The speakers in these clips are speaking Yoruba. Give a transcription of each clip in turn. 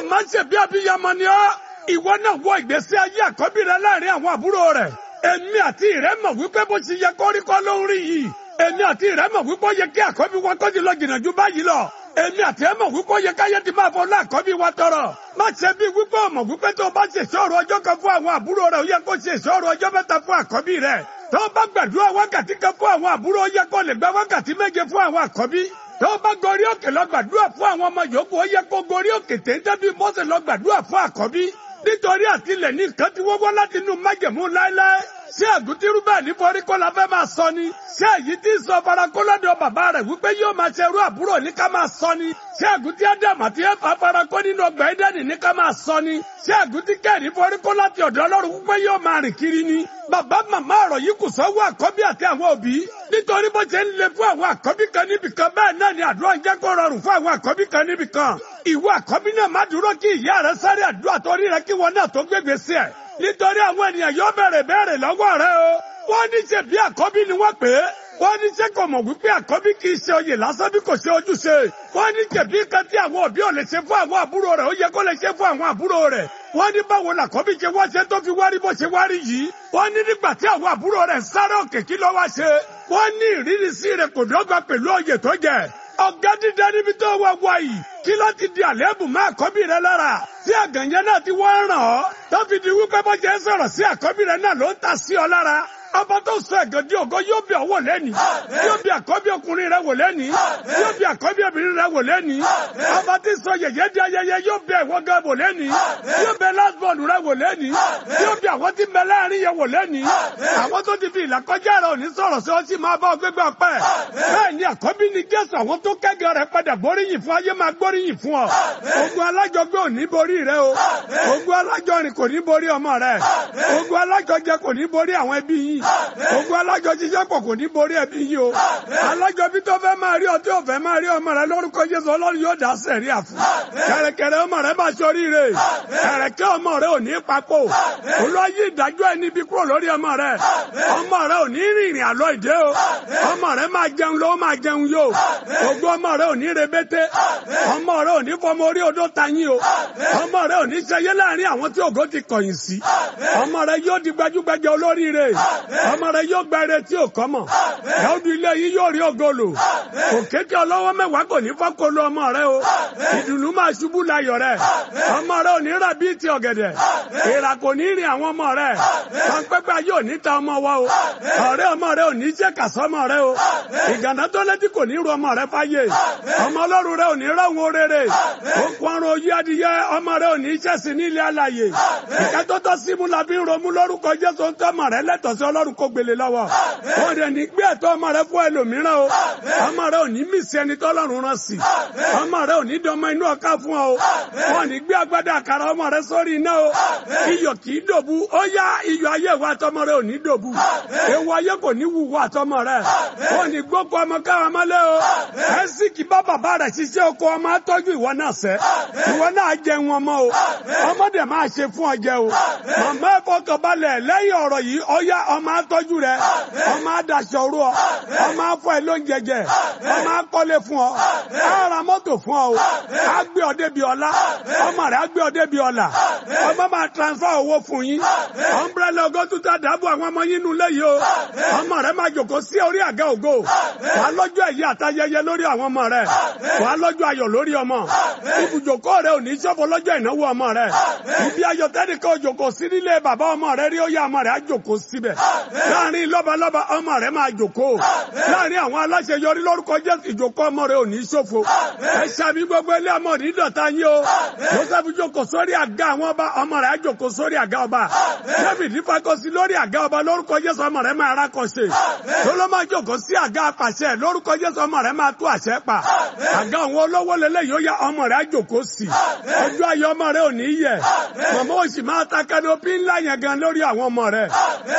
màmá ṣe bí abiyamọ ni ọ́ ìwọ náà wọ ìgbésí ayé àkọ́bí rẹ láàrin àwọn àbúrò rẹ̀ èmi àti ìrẹ́ mọ̀ wípé bó ṣe yẹ kó rí kọ́ ló ń rí yìí èmi àti ìrẹ́ mọ̀ wípé ó yẹ kí àkọ́bí wa kọ́ ti lọ jìnnà ju báyìí lọ èmi àti ẹ mọ̀ wípé ó yẹ káyé ti máa fọlá àkọ́bí wa tọrọ má ṣe bí wípé ọmọ wípé tó o bá ṣe ìṣòro ọjọ́ kan fún àwọn àbúrò rẹ̀ ó yẹ kó ṣe ìṣòro ọjọ́ mẹ́ta fún àkọ́bí rẹ̀ tó o bá gbàdúrà wákàtí kan fún àwọn àbúrò ó yẹ kó lè gba wákàtí méje fún àwọn àkọ́bí tó o bá gorí òkè lọ gbàdúrà fún àwọn ọmọ yòókù ó yẹ kó gorí òkè téńté bí Mósè lọ gbàdúrà fún àkọ́bí nítorí àtìlẹ̀ ní nǹkan tí wọ́n wọ́ láti inú májẹ̀mú láéláé ṣé àgùntírú bẹ́ẹ̀ ní forí kó la fẹ́ máa sọ ni ṣé èyí tí ń sọ farakó lọ́dọ̀ bàbá rẹ̀ wípé yóò máa ṣe irú àbúrò ní ká máa sọ ni ṣé àgùntí ádámù àti ẹ̀fà farakó nínú ọgbà ẹ̀dẹ́nì ní ká máa sọ ni ṣé àgùntí kẹ́ẹ̀rí forí kó láti ọ̀dọ̀ ọlọ́run wípé yóò máa rìn kiri ni bàbá màmá ọ̀rọ̀ yìí kù sọ́wọ́ àkọ́bí àti àwọn òbí nítorí bó ṣe ń le fún àwọn àkọ́bí kan níbìkan bẹ́ẹ̀ náà ni àdúrà ń jẹ́ kó rọrùn fún àwọn àkọ́bí kan níbìkan ìwọ àkọ́bí náà má dúró kí ìyá rẹ sáré àdúrà torí rẹ kí wọn náà tó gbégbé sí ẹ nítorí àwọn ènìyàn yóò bẹ̀rẹ̀ bẹ̀rẹ̀ lọ́wọ́ rẹ o wọ́n ní ṣe bí àkọ́bí ni wọ́n pè é wọ́n ní ṣe kò mọ̀ wípé àkọ́bí kì í ṣe oyè lásán bí kò ṣe ojúṣe wọ́n ní ṣèbí kan tí àwọn òbí ò lè ṣe fún àwọn àbúrò rẹ̀ ó yẹ kó lè ṣe fún àwọn àbúrò rẹ̀ wọ́n ní báwo làkọ́bí ṣe wá ṣe tó fi wárí bó ṣe wárí yìí wọ́n ní nígbà tí àwọn àbúrò rẹ̀ sáré òkè kí ló wá ṣe wọ́n ní ìrírí sí rẹ̀ kò dọ́gba pẹ̀lú oyè tó jẹ ọ̀gá dídá níbi tó wá wá yìí kí ló ti di àléébù má àkọ́bí rẹ lára tí àgànyẹ náà ti wọ́n ràn ọ́ tó fi di wípé bó ṣe ń sọ̀rọ̀ sí àkọ́bí rẹ náà ló ń ta sí ọ lára ọba tó sọ ẹ̀gàn di ògo yóò bí ọwọ́ lẹ́ni yóò bí àkọ́bí ọkùnrin rẹ wò lẹ́ni yóò bí àkọ́bí obìnrin rẹ wò lẹ́ni ọba tí sọ yẹ̀yẹ́ di ayẹyẹ yóò bí ẹ̀wọ́ gan wò lẹ́ni yóò bẹ lásbọ̀ọ̀lù rẹ wò lẹ́ni yóò bí àwọn tí mẹ láàrin yẹ wò lẹ́ni àwọn tó ti fi ìlàkọjá rẹ òní sọ̀rọ̀ sí ọ sì máa bá ọ gbégbá ọpẹ́ bẹ́ẹ̀ ni àkọ́bí ni Jésù àwọn tó kẹ́gàn rẹ padà gbóríyìn fún ayé máa gbóríyìn fún ọ ogun alájọgbé ò ní borí rẹ o ogun alájọrin kò ní borí ọmọ rẹ ogun alájọjẹ kò ní borí àwọn ẹbí yìí ogun alájọ ṣiṣẹ́ pọ̀ kò ní borí ẹbí yìí o alájọ bí tó fẹ́ máa rí ọtí òfẹ́ máa rí ọmọ rẹ lórúkọ Jésù Ọlọ́run yóò dá sẹ̀rí àfún kẹ̀rẹ̀kẹ̀rẹ̀ ọmọ rẹ máa ṣoríire kẹ̀rẹ̀kẹ́ ọmọ rẹ ò ní papò olóyè ìdájọ́ ẹni bí kúrò lórí ọmọ rẹ ọmọ rẹ ò ní rìnrìn àlọ́ ìdè o ọmọ rẹ máa jẹun ló máa jẹun yó ogun ọmọ rẹ ò ní rebete ọmọ rẹ ò ní fọmọ orí odó tayín o ọmọ rẹ ò ní ṣẹyẹ láàrin àwọn tí ògo ti kọ̀yìn sí ọmọ rẹ yóò di gbajúgbajà olóríire ọmọ rẹ yóò gba eré tí ò kọ́ mọ̀ dáúdú ilé yìí yóò rí ògolo òkété ọlọ́wọ́ mẹ́wàá kò ní fọ́kolo ọmọ rẹ o ìdùnnú máa ṣubú layọ̀ rẹ ọmọ rẹ ò ní rà bíi ti ọ̀gẹ̀dẹ̀ ìrà kò ní rìn àwọn ọmọ rẹ pàǹpẹ́pẹ́ yóò ní ta ọmọ wa o ọ̀rẹ́ ọmọ rẹ ò ní jẹ́ kàsọ́mọ rẹ o ìgànnà tó létí kò ní ru ọmọ rẹ fáyé ọmọ ọlọ́run rẹ ò ní rọ̀hún orere okun ọrùn oyí adìyẹ ọmọ rẹ ò ní jẹ́sìn nílé alàyè ìkẹ́tọ́tọ́ símú la fi ń romú lórúkọ Jésù ń tọ́ ọmọ rẹ lẹ́tọ̀ọ́ sí ọlọ́run kó gbélé lọ́wọ́ ó rẹ̀ ní gbé ẹ̀tọ́ ọmọ rẹ fún ẹlòmíràn o ọmọ rẹ ò ní mísí ẹni tọ́lọ́run rán sí ọmọ rẹ ò ní dọmọ inú ọ̀ká fún ọ o wọn ní gbé agbádá àkàrà ọmọ rẹ sórí iná o iyọ̀ kì í dòbu ó yá iyọ̀ ayé ìwà àtọmọ rẹ ò ní dòbu ewu ayé kò ní wùwọ àtọmọ rẹ wọn ní gbókò ọmọ káwọn mọ́lẹ́ o ẹ̀sì kì bá bàbá rẹ̀ ṣiṣẹ́ oko ọmọ atọ́jú ìwọ náà sẹ́ ìwọ náà jẹun ọmọ o ọmọdé máa ṣe fún ọ jẹ o màmá ẹ̀fọ́ kan balẹ̀ lẹ́yìn ọ̀rọ̀ yìí ó yá ọmọ atọ́jú rẹ ọmọ adaṣọ ru ọ ọmọ afọ ẹ lóúnjẹ jẹ ọmọ akọ́lé fún ọ ara mọ́tò fún ọ o á gbé ọ débi ọlá ọmọ rẹ á gbé ọ débi ọlà ọmọ máa transfer owó fún yín ọmbrẹ́lẹ̀ ọgọ́tún tá dábò àwọn ọmọ yín nulẹ̀ yìí o ọmọ rẹ máa jòkó sí orí àga ògo wàá lọ́jọ́ ẹ̀yẹ àtayẹyẹ lórí àwọn ọmọ rẹ wàá lọ́jọ́ ayọ̀ lórí ọmọ ibùjókòó rẹ ò ní ṣọ́fọ̀ lọ́jọ́ ìnáwó ọmọ rẹ ibi ayọ̀ tẹ́nìkan òjòkó sí nílé bàbá ọmọ rẹ rí ó yá ọmọ rẹ á jòkó síbẹ̀ láàrin lọ́balọ́ba ọmọ rẹ máa jòkó láàrin àwọn aláṣẹ yọrí lórúkọ Jésù ìjòkó ọmọ rẹ ò ní ṣòfò ẹ ṣàbí gbogbo ilé ọmọ ní dọ̀tá yín o Joseph jòkó sórí àga àwọn ọba ọmọ rẹ á jòkó sórí àga ọba David fakọsí lórí àga ọba lórúkọ Jésù ọmọ rẹ máa rákọsí Solomon jòkó sí àga apàṣẹ lórúkọ Jésù ọmọ rẹ máa tú àṣẹ pa àga àwọn olówó lélẹ̀ yóò yá ọmọ rẹ á jòkó sí ọjọ́ ayọ̀ ọmọ rẹ ò ní yẹ màmá òsì máa ta kanopi ńlá yẹn gan lórí àwọn ọmọ rẹ wàá jẹ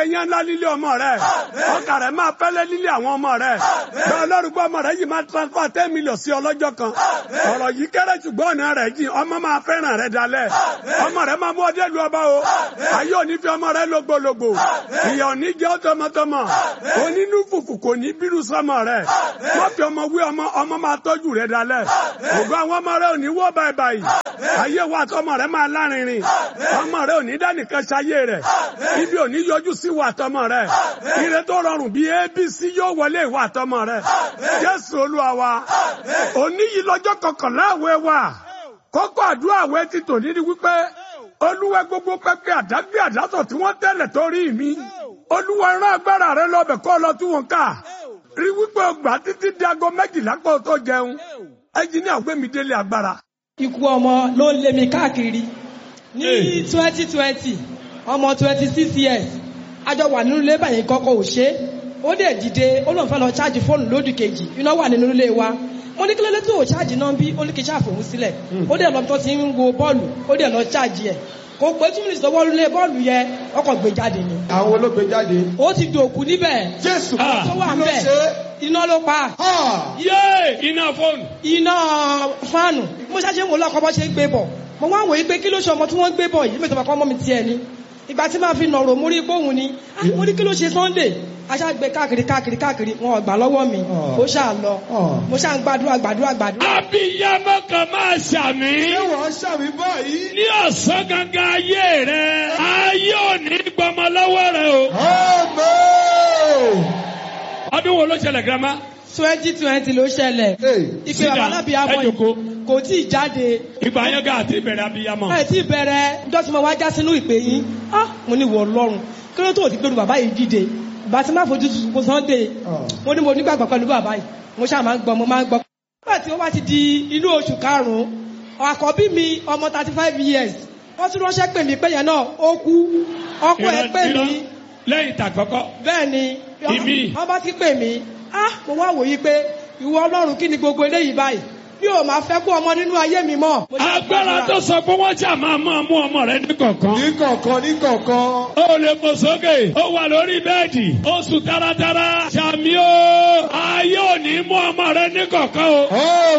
yẹn ńlá lílé ọmọ rẹ ọkà rẹ máa fẹ́lẹ́ lílé àwọn ọmọ rẹ bẹ́ẹ̀ ọlọ́run gbọ́ ọmọ rẹ yìí máa transfer ten million sí ọlọ́jọ́ kan ọ̀rọ̀ yìí kéré ṣùgbọ́n ọ̀nà rẹ̀ jìn ọmọ máa fẹ́ràn rẹ dalẹ̀ ọmọ rẹ máa mú ọdẹ lu ọba o ayé òní fi ọmọ rẹ lógbòlógbò ìyá òní jẹ́ tọmọtọmọ onínú fùfù kò ní bírú sọmọ rẹ wọ́n fi ọmọ wí ọmọ ọmọ máa tọ́jú rẹ dalẹ̀ ògo àwọn ọmọ rẹ òní wọ́ báyìí báyìí ayé wa tọmọ rẹ máa lárinrin ọmọ rẹ òní dánìkan ṣayé rẹ ibi òní yọjú sí wa tọmọ rẹ ire tó rọrùn bíi abc yóò wọlé ìwà tọmọ rẹ jésù olúwa wa òní yìí lọ́jọ́ kọkànlá àwẹ̀ wa kókó àdúrà àwẹ̀ ti tòní ni wípé olúwa gbogbo pẹpẹ àdágbé àdásọ tí wọ́n tẹ́lẹ̀ torí mi olúwa rán agbára rẹ lọbẹ kọ lọ tí wọn ká rí wípé ọgbà títí di aago méjìlá kó o tó jẹun ẹnjìníà gbẹmí délé agbára. ikú ọmọ ló ń lé mi káàkiri ní twenty twenty ọmọ twenty six years àjọ wà nínú ilé báyìí kọ́kọ́ ò ṣe é ó dẹ̀ dìde ó lóun fẹ́ lọ ṣáàjì fóònù lódì kejì iná wà nínú ilé wa mo ní kí ló dé tó ṣáàjì náà bí ó ní kí ṣáàfòun sílẹ̀ ó dẹ̀ lọ tó ti ń wo bọ́ọ̀lù ó dẹ̀ lọ ṣáàjì ẹ̀ kò pé two minutes lọ́wọ́ lé bọ́ọ̀lù yẹ ọkọ̀ gbé jáde ni àwọn olóògbé jáde. ó ti dòkú níbẹ̀ jésù tó wà kí ló níbẹ̀ ṣe iná ló pa é. yé iná fóònù. iná fáànù mo ṣáṣe ń wò lọ́kọ́ bọ́ ṣe ń gbé bọ̀ mo wá wòye pé kí ló ṣe ọmọ tí wọ́n ń gbé bọ̀ yìí mẹ́tọ́ bàkọ́ ọmọ mi tiẹ̀ ni ìgbà tí máa fi nọ̀rọ̀ mo rí gbóhùn ni Ah, mo ní kí ló ṣe Sunday aṣáàgbé káàkiri káàkiri káàkiri wọn ò gbà lọ́wọ́ mi Ah. ó ṣáà lọ Ah. mo ṣáà ń gbàdúrà gbàdúrà gbàdúrà. abiyamọ kan máa ṣàmì ṣé wọ́n ṣàmì báyìí. ní ọ̀sán gangan ayé rẹ ayé òní gbọmọ lọ́wọ́ rẹ o. Amen. ọdún wo ló ṣẹlẹ̀ girama. twenty twenty ló ṣẹlẹ̀ Hey. ìpè Sit bàbá down. alábìyamọ Ẹ jókòó. yìí kò tí ì jáde ìgbà yẹn gà àti ìbẹ̀rẹ̀ abiyamọ. ẹ tí bẹ̀rẹ̀ ọjọ́ tí mo wá já sínú ìpè yín ah mo ní wọ Ọlọ́run kí ló tó ti gbẹrù bàbá yìí dìde ìgbà tí má fojú tuntun kó Sunday Ah. mo ní mo nígbàgbọ́ pẹ̀lú bàbá yìí mo ṣáà máa ń gbọ́ mo máa ń gbọ́. nígbà tí ó bá ti di inú oṣù karùn-ún àkọ́bí mi ọmọ thirty five years wọ́n tún ránṣẹ́ pè mí pé yẹn náà ó kú ọkọ ẹ̀ pè mí lẹ́yìn tàkọ́kọ́. bẹ́ẹ̀ ni Ìmí. wọ́n bá ti pè mí ah mo wá wòye pé ìwọ Ọlọ́run kí ni gbogbo eléyìí báyìí mi ò máa fẹ́ kó ọmọ nínú ayé mi mọ́. Mo ṣáà agbára gbàdúrà. tó sọ pé wọ́n ṣáà máa máa mú ọmọ rẹ ní kọ̀ọ̀kan. ní kọ̀ọ̀kan ní kọ̀ọ̀kan. ó lè fò sókè ó wà lórí bẹ́ẹ̀dì ó sùn táratára ṣàmì ó ayé òní mú ọmọ rẹ ní kọ̀ọ̀kan o.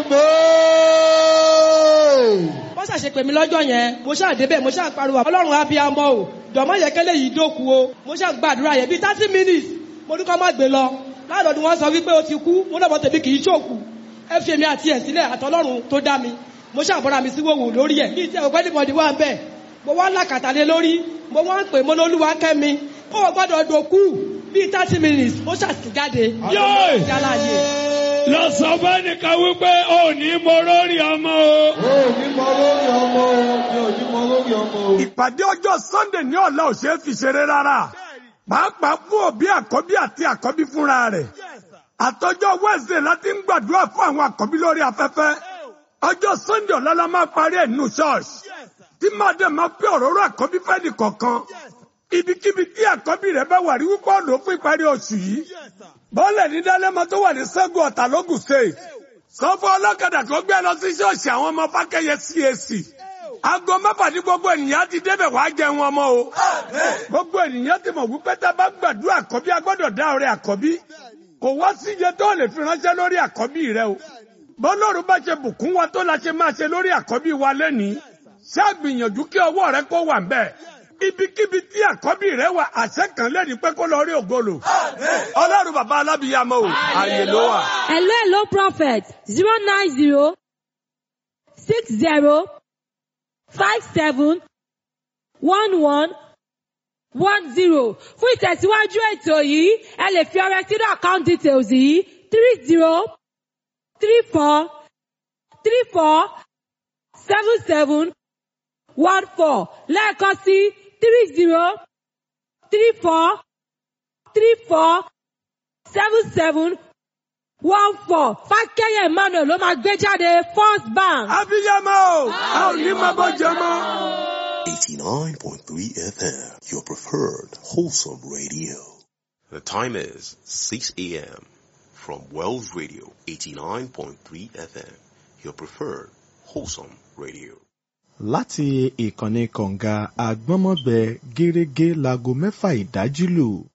Amen. wọ́n ṣàṣe pè mí lọ́jọ́ yẹn mo ṣáà débẹ̀ mo ṣáà pariwo ọlọ́run abiyamọ o dọ̀mọ́ yẹ kẹ́lẹ́ yìí dóku o mo ṣáà gbàdúrà yẹn bíi thirty minutes mo ní kó má gbé lọ láàdọ̀dún wọn sọ wípé o ti kú mo náà bọ́ tèmi kì í ṣòkù ẹ fi èmi àti ẹ̀ sílẹ̀ àtọlọ́run tó dá mi mo ṣáà bọ́ra mi sí wòwò lórí ẹ̀ ní ìtẹ́ òpẹ́ níbọ̀dì wà ń bẹ̀ mo wá làkàtà lé lórí mo wá ń pè mo lólúwa kẹ́mi ó gbọ́dọ̀ dòkú bíi thirty minutes ó ṣàṣì jáde Yóò! jálá yé lọ sọ fẹ́nìkan wípé ó ní mo lórí ọmọ o. o ò ní mọ lórí ọmọ o mi ò ní mọ lórí ọmọ o. ìpàdé ọjọ́ sunday ní ọ̀la ò ṣeé fi ṣeré rárá pàápàá fún òbí àkọ́bí àti àkọ́bí fúnra rẹ̀ àtọjọ́ wednesday láti ń gbàdúrà fún àwọn àkọ́bí lórí afẹ́fẹ́ ọjọ́ sunday ọ̀la la máa parí ẹ̀ nínú church tí máa dẹ̀ máa pé òróró àkọ́bí fẹ́ni kọ̀ọ̀kan ibikíbi tí àkọ́bí rẹ̀ bá wà rí wípé ọ̀nà fún ìparí oṣù yìí bọ́ọ̀lẹ̀ ní dálẹ́mọ tó wà ní sẹ́gun ọ̀tà lógùn state sọ́fọ́ ọlọ́kadà tó gbé lọ sí ṣọ́ọ̀ṣì àwọn ọmọ fákẹ́yẹ CAC aago mẹ́fà ní gbogbo ènìyàn ti débẹ̀ wá jẹun ọmọ o gbogbo ènìyàn ti mọ̀ wípé tá a bá gbàdúrà àkọ́bí a gbọ́dọ̀ dá ọrẹ àkọ́bí kò wá síye tó lè fi ránṣẹ́ lórí àkọ́bí rẹ o bọ́lọ́run bá ṣe bùkún wa tó la ṣe máa ṣe lórí àkọ́bí wa lẹ́nìí ṣáàgbìyànjú kí ọwọ́ rẹ kó wà ń bẹ̀ ibikíbi tí àkọ́bí rẹ wà àṣẹ kan lẹ́ni pé kó lọ rí ògolo ọlọ́run bàbá alábìyamọ o àyè ló wà. Hello, hello, prophet. Zero nine zero six zero five seven one one one zero. Fún ìtẹ̀síwájú ètò yìí, ẹ lè fi ọrẹ sínú account details yìí three zero three four three four seven seven one four lẹ́ẹ̀kan sí three zero three four three four seven seven one four fákẹ́yẹ̀ emmanuel ló máa gbé jáde first bank. abiyamọ o a ò ní máa bọ́ jẹ mọ́. 89.3 FM, your preferred wholesome radio. The time is 6 a.m. from Wells Radio 89.3 FM, your preferred wholesome radio. láti ìkànnì kọ̀ǹga àgbọ́nmọ́gbẹ gẹ́rẹ́gẹ́ láago mẹ́fà ìdájí lù.